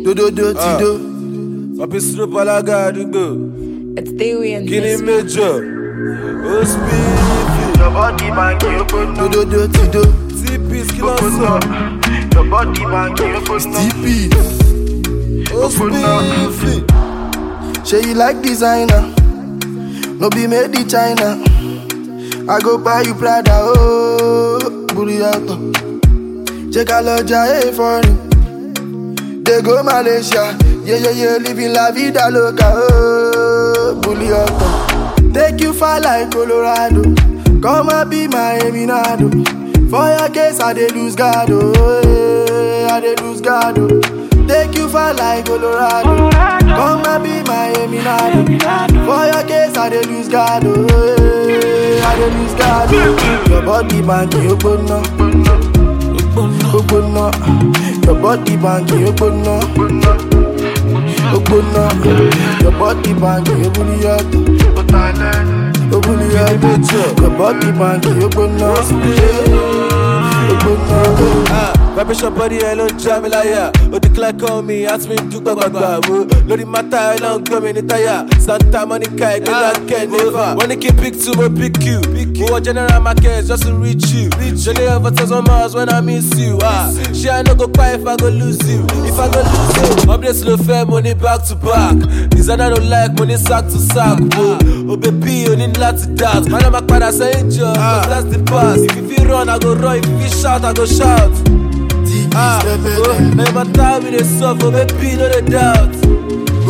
Dododo ti do. Papi Snoop alága àdúgbò. It's Dewey and Kíni this. méjọ? Ó spíìkì. Your body man, you open up, Dododo ti do. T-Peace kí ló open sọ? up. Your body man, you open up, TP. Ó spíìkì. Say you like designer. No be made in China. I go buy you Prada. Oh, Buriato. Check out Loja, hey, foreign. They go Malaysia. Yeah, yeah, yeah, living la vida loca. Oh, Buriato. Take you far like Colorado. Come and be my Eminado. For your case, I dey lose God. Oh, eh, I dey lose God. Oh. Take you far like Colorado. Come and be my Eminado. For your case, I dey lose God. Oh, eh, I dey lose God. Oh. Your body banky, ogbonna. Ogbonna. Your body banky, ogbonna. Ogbonna. Your body banky, ogbonna. Ogbonna. Your body banky, ogbonna. Ogbonna. Ah, Vibration body ẹ ló ń já mi láyà. Ó declare call me, ask me dúpẹ́ gbàgbà wo. Lórí mátà ẹ ló ń gbọ́ mi ní táyà. Santa Monica ẹgbẹ́ náà kẹ́ nífà. Wọ́n ní kí n pick two, mo pick you. Mo wọ general market just to reach you. Ṣẹlẹ̀ over thousand miles when I miss you. Ah, Ṣé I no go cry if I go lose you? If I go lose you. Updates ló fẹ́, mo ní back to back. Designer no like, mo ní sack to sack. wo. O bèbí o ní láti dance. Má lọ máa padà sẹ́yìn jọ, cause that's the past. If you fit run, I go run. If you fit shout, I go shout. TP Ah, step oh, it. now my time we dey suffer, baby, no dey doubt. Go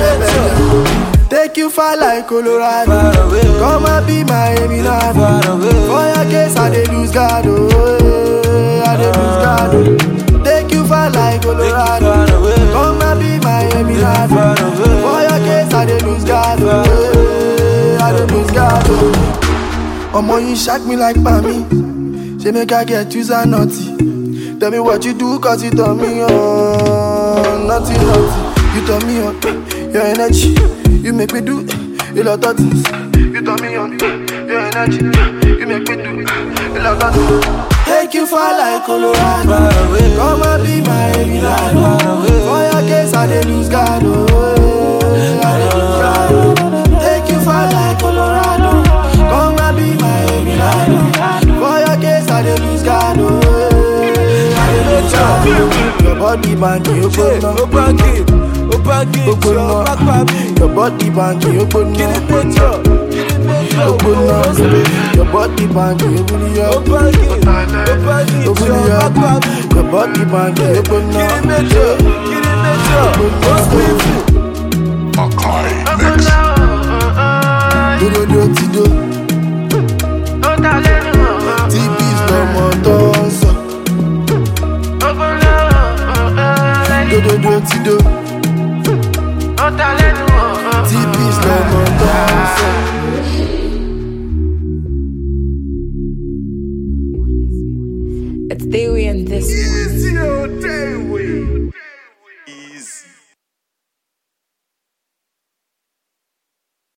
Take you far like Colorado. Far away, oh. Come and be my Eminado. Far away, oh. For your case, I dey lose God. Oh, eh, I dey lose God. Oh. Take you far like Colorado. far away. Come and be my Eminado. far away. For your case, I dey lose God. Oh, eh, I dey lose God. Oh. Omo, you shock me like Pami. Say make I get you so naughty. Tell me what you do, cause you turn me on. Naughty, naughty. You turn me on. Your energy. You make me do a lot of things. You turn me on. Your energy. You make me do a lot of things. Take you far like Colorado. Far away. Come and be my Eminado. For your case, I dey lose God. Oh, I dey lose God. oh. Take you far like Colorado. Come and be my Eminado. For your case, I dey lose God. Oh, I dey lose God. oh. Your body banky, you Yeah, go ó báńkì, ó báńkì, jọ Ogbonna. pápá mi. Your body banky, you go Kí ni méjọ? Kí ni méjọ? Ó Ogbonna. spíìkì. Your body banky, you go Ó báńkì, ó báńkì, jọ pápá mi. Your body banky, you go Kí ni méjọ? Kí ni méjọ? Ó spíìkì. Makai Mix. Do do do ti do. TP's lọmọ tó ń sọ. Do do do ti do. TP's lọmọ tó ń sọ. It's Dewey and this. Easy, oh, day,